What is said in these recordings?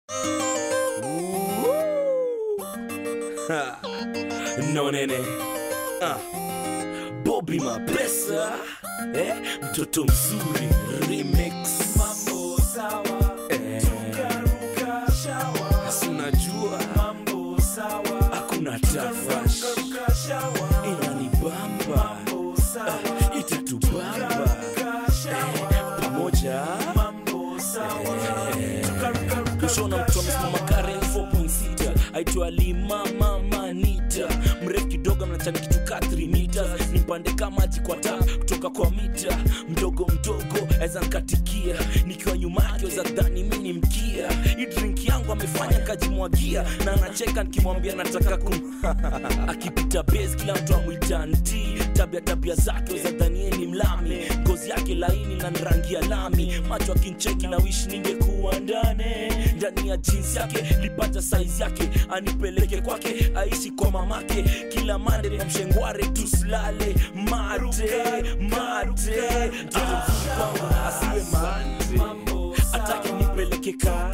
Ha. no nene ah. Bobby Mapesa eh? mtoto mzuri remix Mambo sawa, eh. tukaruka shawa. si unajua Mambo sawa, hakuna tafash tukaruka shawa. inanibamba Mambo sawa, ah, itatubamba tukaruka shawa. pamoja Mambo sawa, tukaruka kushona mtu amesimama karen 4.6 aitwa lima mama nita mrefu kidogo mnachani kitu ka 3 meters nimpande kama maji kwa taa kutoka kwa mita mdogo mdogo aweza nkatikia nikiwa nyuma yake weza dhani mi ni mkia hii drink yangu amefanya kajimwagia na anacheka nikimwambia nataka kum akipita base kila mtu amwita nti tabia tabia zake weza dhanie ni mlami ngozi yake laini na rangi ya lami macho akincheki na wish ningekuwa ndani ndani ya jinsi yake lipata saizi yake anipeleke kwake aishi kwa mamake kila mande na mshengware tusilale mate mate mtoto mzuri kwangu asiwe mate atake nipeleke kaa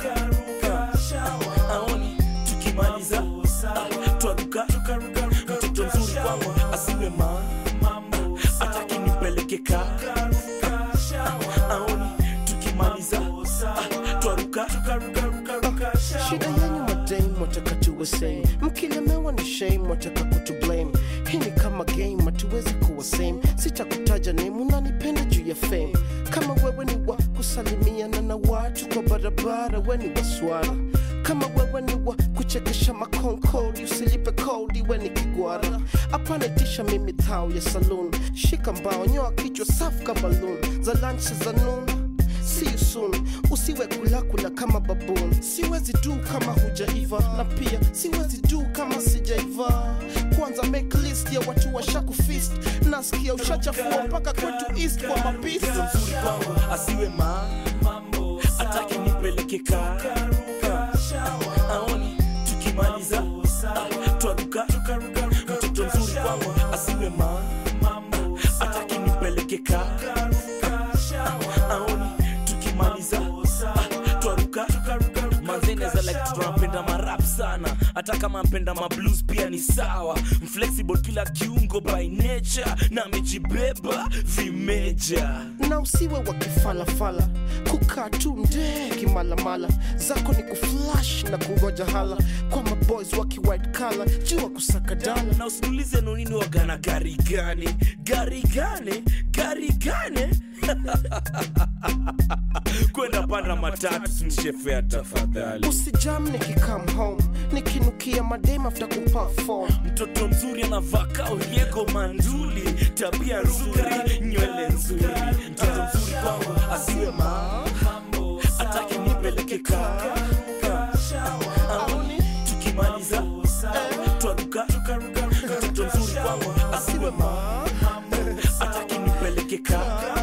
aoni tukimaliza ah, twaruka mtoto mzuri kwangu asiwe ma ataki nipeleke kaa aoni tukimaliza ah, twaruka shida yenyu madame wataka tuwe same mkilemewa ni shame wataka kutu blame hii ni kama game hatuwezi kuwa same sitakutaja name unanipenda juu ya fame kama wewe ni wa kusalimiana na watu kwa barabara we ni waswara kama wewe ni wa kuchekesha makonkodi usilipe kodi we ni kigwara apanitisha mimi thao ya saloon shika mbao nyoa kichwa safu ka balloon za lunch za noon See you soon. Usiwe kulakula kama baboon. Siwezi du kama hujaiva na pia siwezi du kama sijaiva. Kwanza make list ya watu washaku fist. Nasikia ushachafua mpaka kwetu east kwa mapisi. mtoto mzuri kwangu asiwe ma ataki nipeleke kaa aoni tukimaliza ah, twaruka mtoto mzuri kwangu asiwe ma ataki nipeleke kaa aoni tukimaliza ah, twaruka manzeneza like tunapenda marap sana hata kama mpenda mablues pia ni sawa mflexible kila kiungo by nature na amejibeba vimeja Na usiwe wa kifalafala kukaa tu ndee kimalamala zako ni kuflash na kungoja hala kwa maboys waki white collar jua kusaka dala na usitulize nunini wagana gari gani gari gani gari gani kwenda panda matatu sinishefea tafadhali usijam nikikam home nikinukia madem after kuperform mtoto mzuri anavaa kauriego manduli tabia nzuri nywele nzuri mtoto mzuri kwangu asiwe ma atake nipeleke kaa aoni tukimaliza eh, twaruka mtoto mzuri kwangu asiwe ma atake nipeleke kaa